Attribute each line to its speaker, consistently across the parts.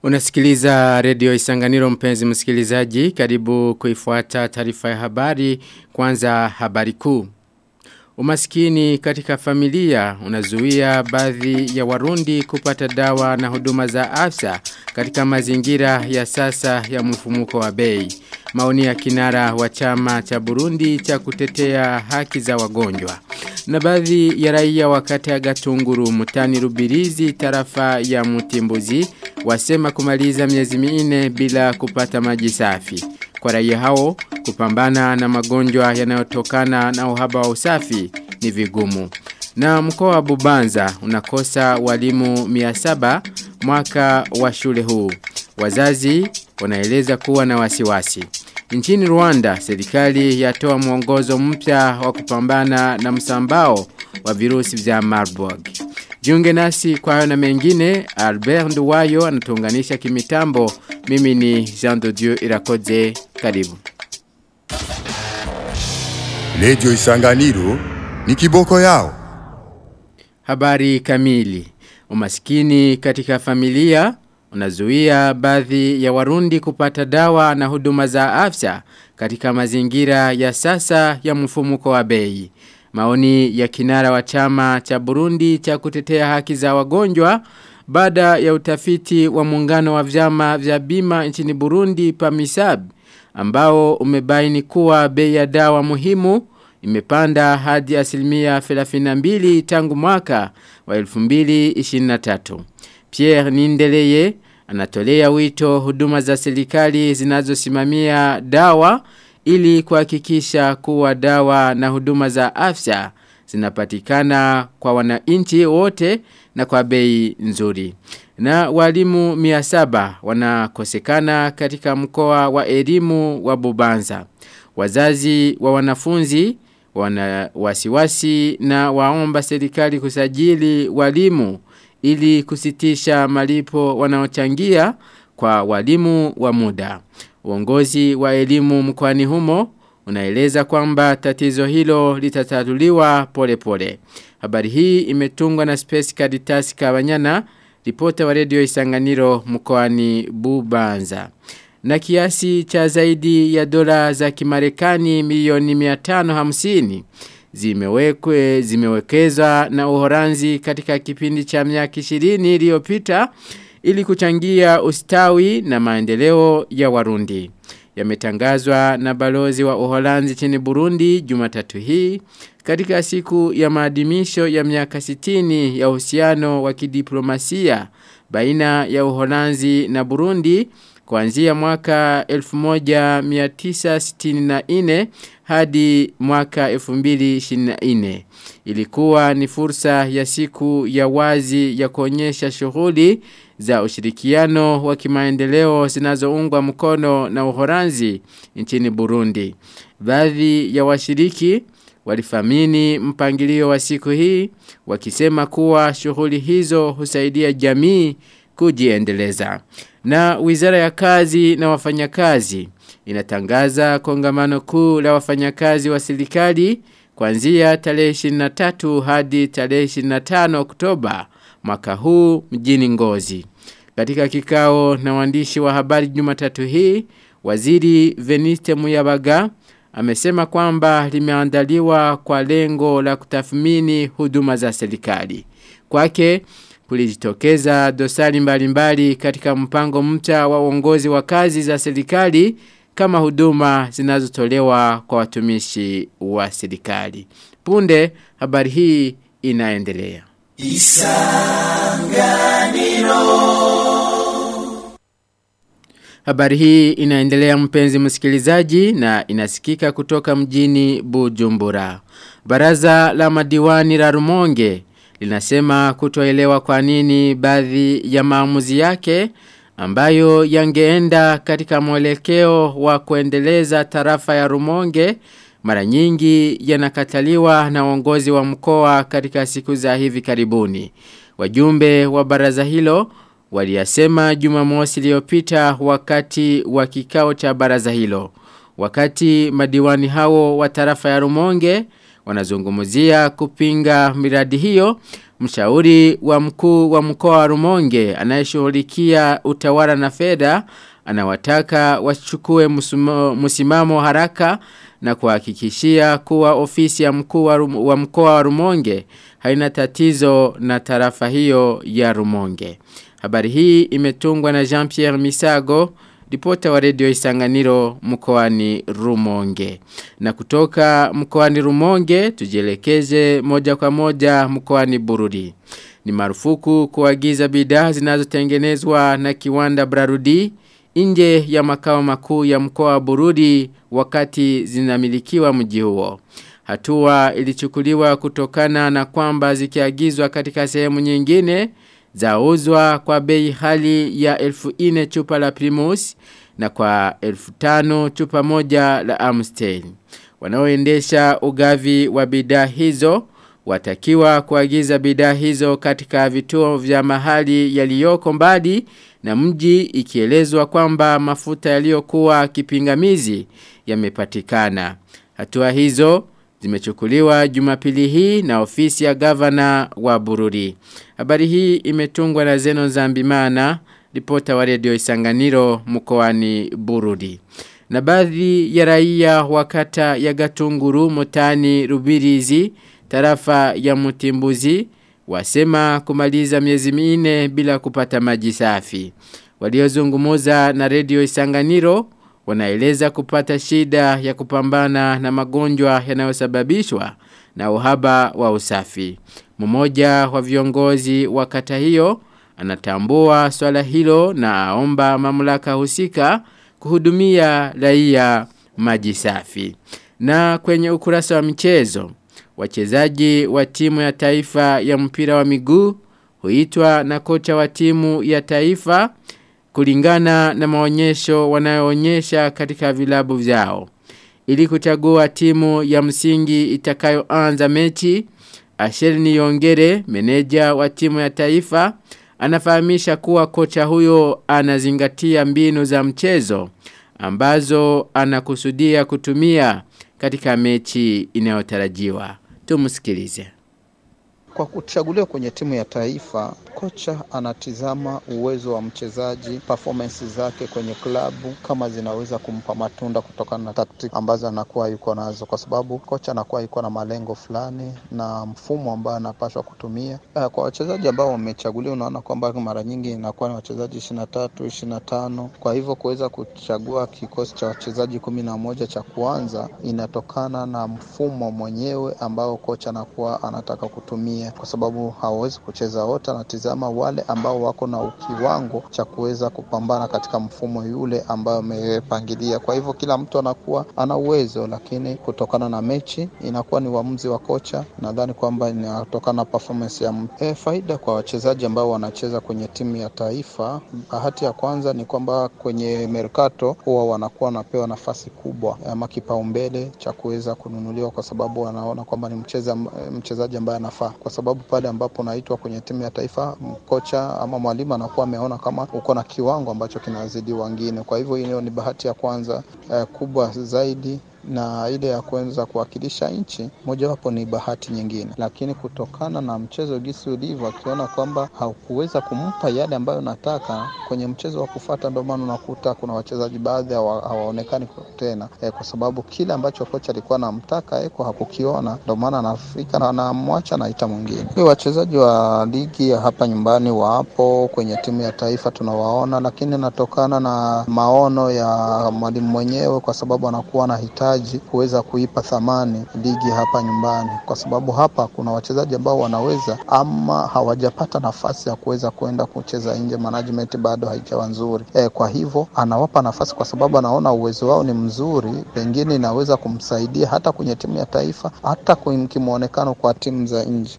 Speaker 1: Unasikiliza redio Isanganiro mpenzi msikilizaji, karibu kuifuata taarifa ya habari, kwanza habari kuu. Umaskini katika familia unazuia baadhi ya warundi kupata dawa na huduma za afya katika mazingira ya sasa ya mfumuko wa bei. Maoni ya kinara wa chama cha Burundi cha kutetea haki za wagonjwa. Na baadhi ya raia wakati ya gatunguru mutani rubirizi tarafa ya mutimbuzi wasema kumaliza miezi minne bila kupata maji safi. Kwa raia hao kupambana na magonjwa yanayotokana na uhaba wa usafi ni vigumu. Na mkoa wa Bubanza unakosa walimu 700 mwaka wa shule huu. Wazazi wanaeleza kuwa na wasiwasi. Nchini Rwanda, serikali yatoa mwongozo mpya wa kupambana na msambao wa virusi vya Marburg. Jiunge nasi kwa hayo na mengine, Albert Nduwayo anatuunganisha kimitambo. Mimi ni Jean de Dieu Irakoze. Karibu.
Speaker 2: Redio Isanganiro ni kiboko yao.
Speaker 1: Habari kamili. Umaskini katika familia unazuia baadhi ya warundi kupata dawa na huduma za afya katika mazingira ya sasa ya mfumuko wa bei. Maoni ya kinara wa chama cha Burundi cha kutetea haki za wagonjwa baada ya utafiti wa muungano wa vyama vya bima nchini Burundi PAMISAB ambao umebaini kuwa bei ya dawa muhimu imepanda hadi asilimia 32 tangu mwaka wa 2023. Pierre Nindeleye anatolea wito huduma za serikali zinazosimamia dawa ili kuhakikisha kuwa dawa na huduma za afya zinapatikana kwa wananchi wote na kwa bei nzuri. Na walimu 700 wanakosekana katika mkoa wa elimu wa Bubanza. Wazazi wa wanafunzi wana wasiwasi na waomba serikali kusajili walimu ili kusitisha malipo wanaochangia kwa walimu wa muda. Uongozi wa elimu mkoani humo unaeleza kwamba tatizo hilo litatatuliwa pole pole. Habari hii imetungwa na Space Caritas Kabanyana, ripota wa redio Isanganiro mkoani Bubanza. Na kiasi cha zaidi ya dola za Kimarekani milioni 550 zimewekwe zimewekezwa na Uholanzi katika kipindi cha miaka 20 iliyopita ili kuchangia ustawi na maendeleo ya Warundi. Yametangazwa na balozi wa Uholanzi chini Burundi Jumatatu hii katika siku ya maadhimisho ya miaka 60 ya uhusiano wa kidiplomasia baina ya Uholanzi na Burundi kuanzia mwaka 1964 hadi mwaka 2024. Ilikuwa ni fursa ya siku ya wazi ya kuonyesha shughuli za ushirikiano wa kimaendeleo zinazoungwa mkono na Uholanzi nchini Burundi. Baadhi ya washiriki walifamini mpangilio wa siku hii wakisema kuwa shughuli hizo husaidia jamii kujiendeleza. Na wizara ya kazi na wafanyakazi inatangaza kongamano kuu la wafanyakazi wa serikali kuanzia tarehe 23 hadi tarehe 25 Oktoba mwaka huu mjini Ngozi. Katika kikao na waandishi wa habari Jumatatu hii, Waziri Veniste Muyabaga amesema kwamba limeandaliwa kwa lengo la kutathmini huduma za serikali. Kwake kulijitokeza dosari mbalimbali katika mpango mpya wa uongozi wa kazi za serikali kama huduma zinazotolewa kwa watumishi wa serikali. Punde habari hii inaendelea. Isanganiro Habari hii inaendelea mpenzi msikilizaji na inasikika kutoka mjini Bujumbura. Baraza la madiwani la Rumonge linasema kutoelewa kwa nini baadhi ya maamuzi yake ambayo yangeenda katika mwelekeo wa kuendeleza tarafa ya Rumonge mara nyingi yanakataliwa na uongozi wa mkoa katika siku za hivi karibuni. Wajumbe wa baraza hilo waliyasema Jumamosi iliyopita wakati wa kikao cha baraza hilo. Wakati madiwani hao wa tarafa ya Rumonge wanazungumzia kupinga miradi hiyo. Mshauri wa mkuu wa mkoa wa Rumonge anayeshughulikia utawala na fedha anawataka wachukue msimamo haraka na kuhakikishia kuwa ofisi ya mkuu wa, wa mkoa wa Rumonge haina tatizo na tarafa hiyo ya Rumonge. Habari hii imetungwa na Jean-Pierre Misago, ripota wa redio Isanganiro mkoani Rumonge. Na kutoka mkoani Rumonge tujielekeze moja kwa moja mkoani Bururi. Ni marufuku kuagiza bidhaa zinazotengenezwa na kiwanda Brarudi nje ya makao makuu ya mkoa wa Bururi wakati zinamilikiwa mji huo. Hatua ilichukuliwa kutokana na kwamba zikiagizwa katika sehemu nyingine zauzwa kwa bei hali ya elfu ine chupa la Primus na kwa elfu tano chupa moja la Amstel. Wanaoendesha ugavi wa bidhaa hizo watakiwa kuagiza bidhaa hizo katika vituo vya mahali yaliyoko mbali na mji ikielezwa kwamba mafuta yaliyokuwa kipingamizi yamepatikana. Hatua hizo zimechukuliwa Jumapili hii na ofisi ya gavana wa Bururi. Habari hii imetungwa na Zeno Zambimana, ripota wa redio Isanganiro mkoani Bururi. Na baadhi ya raia wakata ya Gatunguru motani Rubirizi tarafa ya Mutimbuzi wasema kumaliza miezi minne bila kupata maji safi. Waliozungumuza na redio Isanganiro wanaeleza kupata shida ya kupambana na magonjwa yanayosababishwa na uhaba wa usafi. Mmoja wa viongozi wa kata hiyo anatambua swala hilo na aomba mamlaka husika kuhudumia raia maji safi. Na kwenye ukurasa wa michezo, wachezaji wa timu ya taifa ya mpira wa miguu huitwa na kocha wa timu ya taifa kulingana na maonyesho wanayoonyesha katika vilabu vyao. Ili kuchagua timu ya msingi itakayoanza mechi, Ashel Niyongere, meneja wa timu ya taifa, anafahamisha kuwa kocha huyo anazingatia mbinu za mchezo ambazo anakusudia kutumia katika mechi inayotarajiwa. Tumsikilize.
Speaker 3: Kwa kuchaguliwa kwenye timu ya taifa, kocha anatizama uwezo wa mchezaji, performance zake kwenye klabu, kama zinaweza kumpa matunda kutokana na tactics ambazo anakuwa yuko nazo, kwa sababu kocha anakuwa yuko na malengo fulani na mfumo ambao anapaswa kutumia. Kwa wachezaji ambao wamechaguliwa, unaona kwamba mara nyingi inakuwa ni wachezaji ishirini na tatu ishirini na tano Kwa hivyo kuweza kuchagua kikosi cha wachezaji kumi na moja cha kuanza inatokana na mfumo mwenyewe ambao kocha anakuwa anataka kutumia kwa sababu hawawezi kucheza wote. Anatizama wale ambao wako na kiwango cha kuweza kupambana katika mfumo yule ambayo amepangilia. Kwa hivyo kila mtu anakuwa ana uwezo, lakini kutokana na mechi inakuwa ni uamuzi wa kocha. Nadhani kwamba inatokana na performance ya mtu. E, faida kwa wachezaji ambao wanacheza kwenye timu ya taifa, bahati ya kwanza ni kwamba kwenye mercato huwa wanakuwa wanapewa nafasi kubwa ama kipaumbele cha kuweza kununuliwa, kwa sababu wanaona kwamba ni mcheza, mchezaji ambaye anafaa kwa sababu pale ambapo unaitwa kwenye timu ya taifa, kocha ama mwalimu anakuwa ameona kama uko na kiwango ambacho kinazidi wengine. Kwa hivyo hiyo ni bahati ya kwanza eh, kubwa zaidi na ile ya kuweza kuwakilisha nchi mojawapo ni bahati nyingine, lakini kutokana na mchezo gisi ulivyo, akiona kwamba haukuweza kumpa yale ambayo nataka kwenye mchezo wa kufata, ndio maana unakuta kuna wachezaji baadhi hawaonekani tena e, kwa sababu kile ambacho kocha alikuwa anamtaka eko hakukiona, ndio maana anafika na anamwacha naita mwingine. Wachezaji wa ligi ya hapa nyumbani wapo kwenye timu ya taifa tunawaona, lakini inatokana na maono ya mwalimu mwenyewe, kwa sababu anakuwa anahitaji kuweza kuipa thamani ligi hapa nyumbani, kwa sababu hapa kuna wachezaji ambao wanaweza ama hawajapata nafasi ya kuweza kwenda kucheza nje, management bado haijawa nzuri e, kwa hivyo anawapa nafasi kwa sababu anaona uwezo wao ni mzuri, pengine inaweza kumsaidia hata kwenye timu ya taifa, hata kimwonekano kwa timu za nje.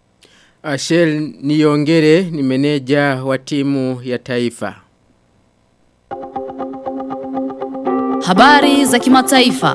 Speaker 1: Ashel Niongere ni meneja wa timu ya taifa.
Speaker 4: Habari za kimataifa.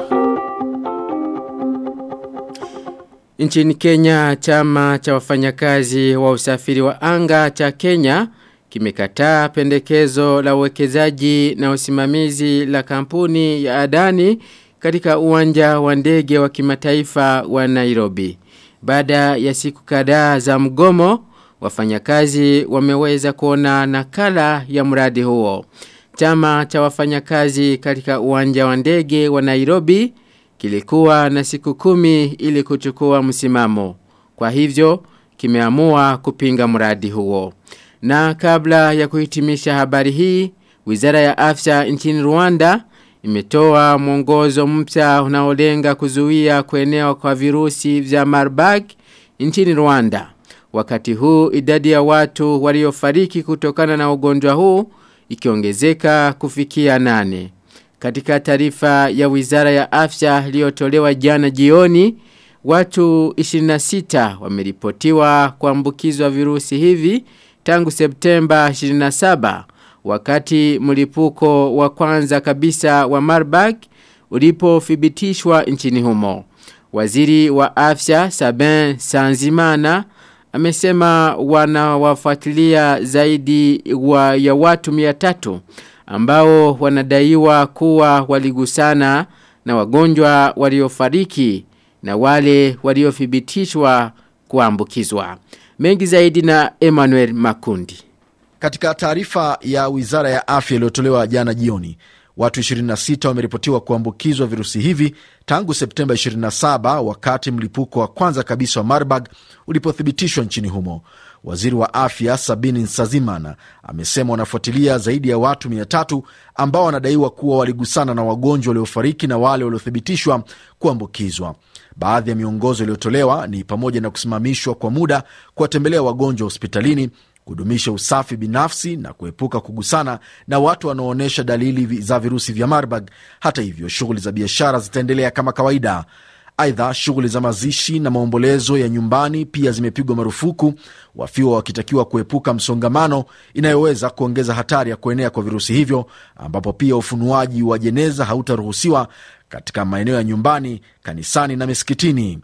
Speaker 1: Nchini Kenya, chama cha wafanyakazi wa usafiri wa anga cha Kenya kimekataa pendekezo la uwekezaji na usimamizi la kampuni ya Adani katika uwanja wa ndege wa kimataifa wa Nairobi. Baada ya siku kadhaa za mgomo, wafanyakazi wameweza kuona nakala ya mradi huo. Chama cha wafanyakazi katika uwanja wa ndege wa Nairobi kilikuwa na siku kumi ili kuchukua msimamo. Kwa hivyo, kimeamua kupinga mradi huo. Na kabla ya kuhitimisha habari hii, Wizara ya Afya nchini Rwanda imetoa mwongozo mpya unaolenga kuzuia kuenea kwa virusi vya Marburg nchini Rwanda. Wakati huu idadi ya watu waliofariki kutokana na ugonjwa huu ikiongezeka kufikia nane. Katika taarifa ya Wizara ya Afya iliyotolewa jana jioni, watu 26 wameripotiwa kuambukizwa virusi hivi tangu Septemba 27 wakati mlipuko wa kwanza kabisa wa Marburg ulipothibitishwa nchini humo. Waziri wa afya Sabin Sanzimana amesema wanawafuatilia zaidi wa ya watu 300 ambao wanadaiwa kuwa waligusana na wagonjwa waliofariki na wale waliothibitishwa kuambukizwa. Mengi zaidi na Emmanuel Makundi.
Speaker 4: Katika taarifa ya wizara ya afya iliyotolewa jana jioni, watu 26 wameripotiwa kuambukizwa virusi hivi tangu Septemba 27 wakati mlipuko wa kwanza kabisa wa Marburg ulipothibitishwa nchini humo. Waziri wa afya Sabini Nsazimana amesema wanafuatilia zaidi ya watu 300 ambao wanadaiwa kuwa waligusana na wagonjwa waliofariki na wale waliothibitishwa kuambukizwa. Baadhi ya miongozo iliyotolewa ni pamoja na kusimamishwa kwa muda kuwatembelea wagonjwa hospitalini kudumisha usafi binafsi na kuepuka kugusana na watu wanaoonyesha dalili za virusi vya Marburg. Hata hivyo, shughuli za biashara zitaendelea kama kawaida. Aidha, shughuli za mazishi na maombolezo ya nyumbani pia zimepigwa marufuku, wafiwa wakitakiwa kuepuka msongamano inayoweza kuongeza hatari ya kuenea kwa virusi hivyo, ambapo pia ufunuaji wa jeneza hautaruhusiwa katika maeneo ya nyumbani, kanisani na misikitini.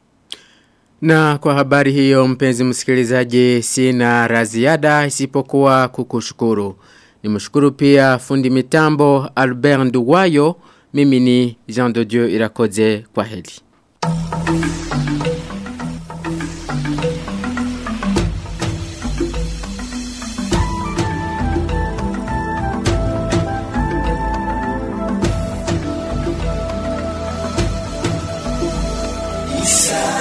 Speaker 1: Na kwa habari hiyo mpenzi msikilizaji sina raziada isipokuwa kukushukuru. Nimshukuru pia fundi mitambo Albert Nduwayo, mimi ni Jean de Dieu Irakoze kwa heli.
Speaker 5: Isa